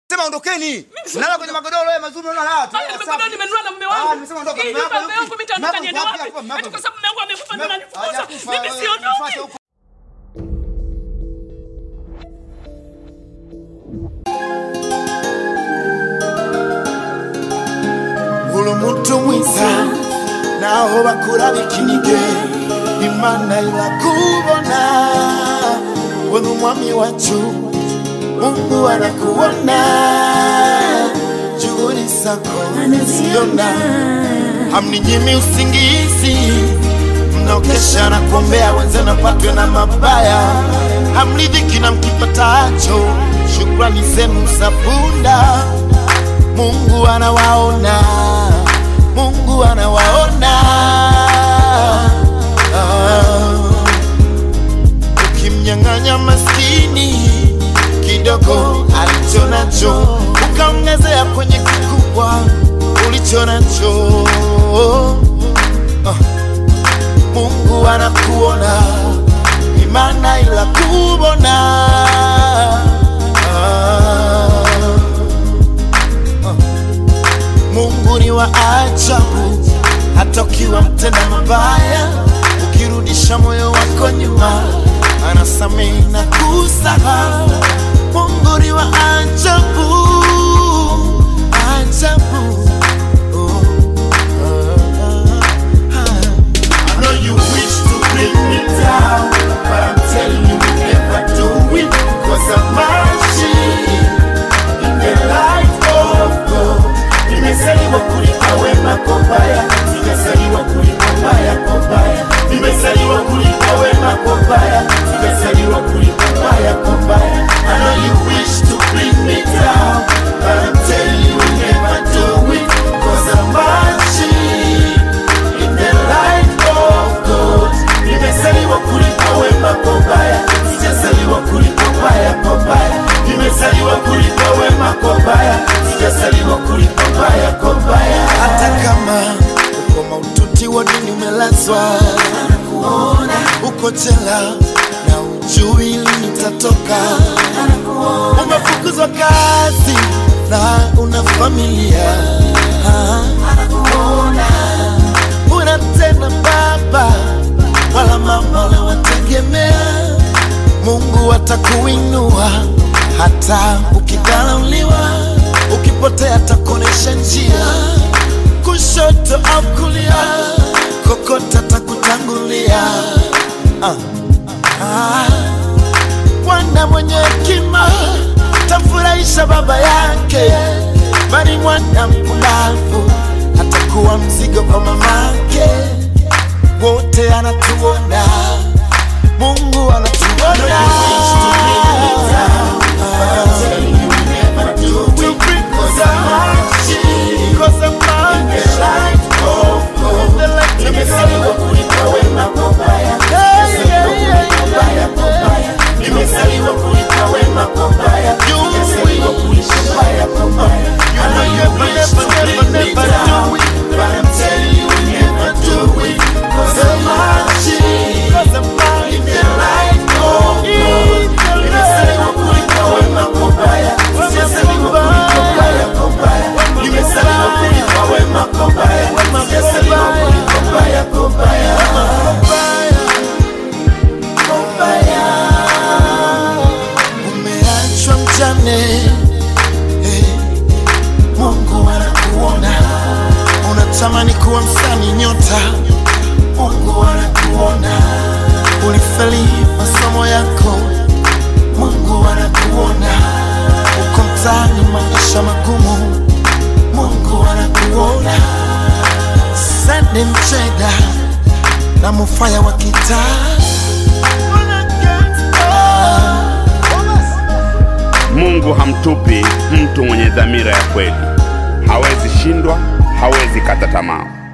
Sema ondokeni. Nalala kwenye magodoro haya mazuri unaona haya. Haya, nimekwambia nimenunua na mume wangu. Ah, nimesema ondoka. Hii Mume wako nyumba yupi? yangu mimi nitaondoka Mume niende wako wapi? yupi hapa? Mume Ati wako kwa sababu mume wangu amekufa ndio unanifukuza. Hajakufa, Mimi wewe, siondoki. nifuate huko. uri umuntu mwiza naho bakuraba ikinige imana irakubona we n'umwami wacu mungu anakuona juhudi zako anaziona hamninyimi usingizi mnaokesha na kuombea wenzenu apatwe na mabaya hamridhiki na mkipatacho shukrani zenu za punda Mungu anawaona, Mungu anawaona. Ah, Ukimnyang'anya maskini kidogo alicho nacho, ukaongezea kwenye kikubwa ulicho nacho, ah, Mungu anakuona, imana ila kubona ah, Mungu ni wa ajabu, hata ukiwa mtenda mabaya, ukirudisha moyo wako nyuma, anasamehe na kusahau. Mungu ni wa ajabu, ajabu. Oh, ah, ah. I know you wish to bring me down, but I'm telling you, you never do it, 'cause I'm machine in the light of God. Nimezaliwa kulipa wema kwa baya, sijazaliwa kulipa baya kwa baya. Nimezaliwa kulipa wema kwa baya, sijazaliwa kulipa baya kwa baya. I know you wish to bring me down, but I'm telling you you never do it, 'cause I'm marching in the light of God. Nimezaliwa kulipa wema kwa baya, sijazaliwa kulipa baya kwa baya. Nimezaliwa kulipa wema kwa baya, sijazaliwa kulipa baya kwa baya. Hata kama uko maututi wodini umelazwa, anakuona uko jela na ujui lini utatoka, umefukuzwa kazi na una familia, Ah, una tena baba wala mama unawategemea. Mungu atakuinua hata ukidharauliwa, ukipotea atakuonesha njia, kushoto au kulia, kokota atakutangulia. Ah, ah. Mwana mwenye hekima tamfurahisha baba yake, bali mwana mpumbavu atakuwa mzigo kwa mamake. Wote anatuona, Mungu anatuona. To bring us out, 'cause I'm out in the light of God. The light of God. Yeah, yeah, yeah, yeah, yeah. Nimezaliwa kulipa wema kwa baya, sijazaliwa kulipa baya kwa baya. You know you never, never, never do it, but I'm telling you, you never do it. 'Cause I'm marching, 'cause I'm marching in the light of God. Nimezaliwa kulipa wema kwa baya, sijazaliwa kulipa baya kwa baya. Nimezaliwa kulipa wema kwa baya, sijazaliwa kulipa baya kwa baya. Mbaya, umeachwa mjane eh, Mungu anakuona, unatamani kuwa msanii nyota, Mungu anakuona, ulifeli masomo yako, Mungu anakuona, uko mtaani maisha magumu, Mungu anakuona, Sunday mcheda na mufaya wa kitaa Mungu hamtupi mtu mwenye dhamira ya kweli. Hawezi shindwa, hawezi kata tamaa.